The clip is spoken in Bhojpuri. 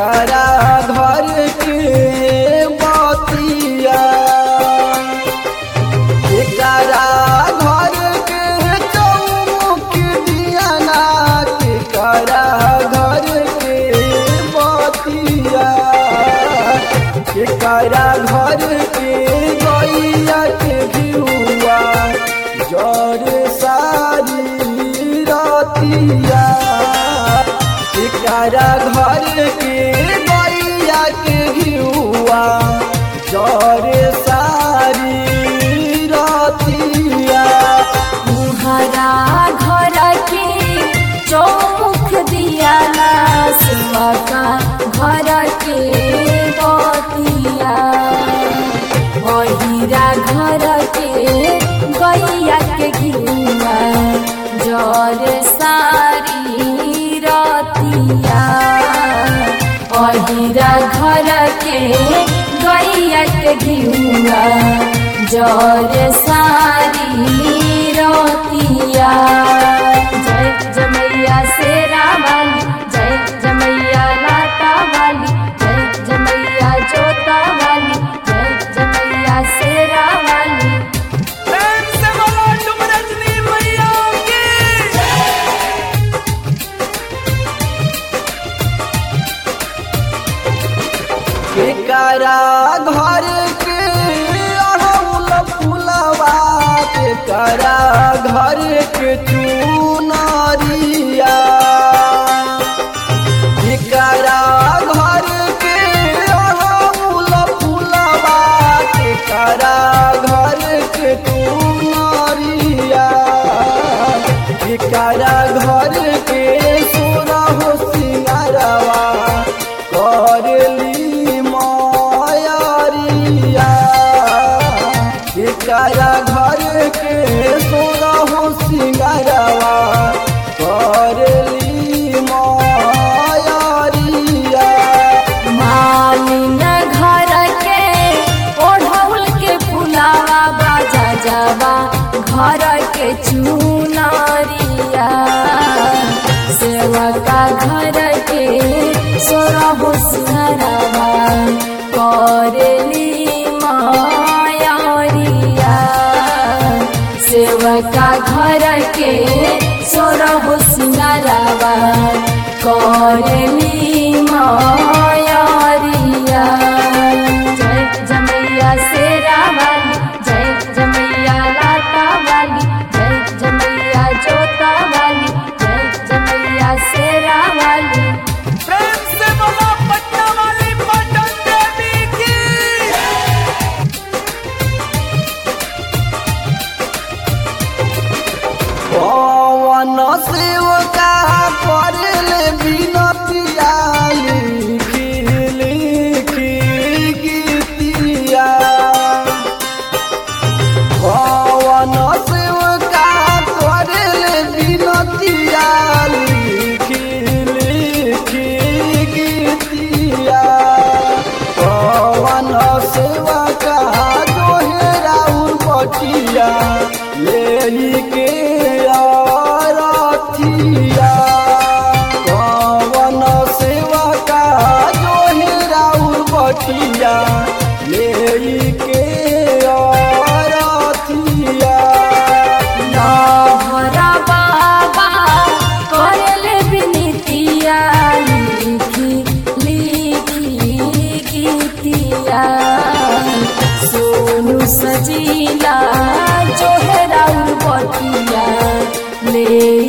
केकरा घर के बतिया केकरा घर के चौमुख दिया ना केकरा घर के बतिया केकरा घर के गैया के भिउआ जर सारी रतिया केकरा घर के गैया के भिउआ जर सारी रतिया तुहरा घर के चौमुख दिया ना सेवा का घर के बतिया अहिरा घर के गैया के घिउआ जर सारी रतिया अहिरा घर के गैया के घिउआ जर सारी रतिया जय जमैया शेरा वाली जय जमैया लाटा वाली जय जमैया जोता वाली जय जमैया शेरा वाली प्रेम से बोलो तुम रजनी मैया की केकरा घर के अड़हुल फुलवा केकरा घर के चुनरिया केकरा घर के अड़हुल फुलवा केकरा घर के चुनरिया केकरा घर के सोरहो सिंगारवा करली मायारिया केकरा घर के सोरहो सिंगारवा करली मायारिया मालिन घर के ओढ़ौल के फुलावा बाजा जावा घर के चुनरिया सेवका घर के सोरहो सिंहरवा करली मायारिया सेवका घर के सोरहो सिंहरवा करली मायारिया जय जमैया शेरा वाली जय जमैया लाटा वाली जय जमैया जोता वाली जय जमैया शेरा वाली प्रेम से बोलो पटना वाली पटन देवी की पवन सेवका करले बिनतिया लिखी लिखी गीतिया पवन सेवका करले बिनतिया लिखी लिखी गीतिया पवन सेवका दोहरा बटिया ले के आरथिया पवन सेवका दोहरा बटिया ले के आरथिया भरा बाबा करले बिनतिया लिखी लिखी गीतिया सोनू सजीला जोहरा बटिया ले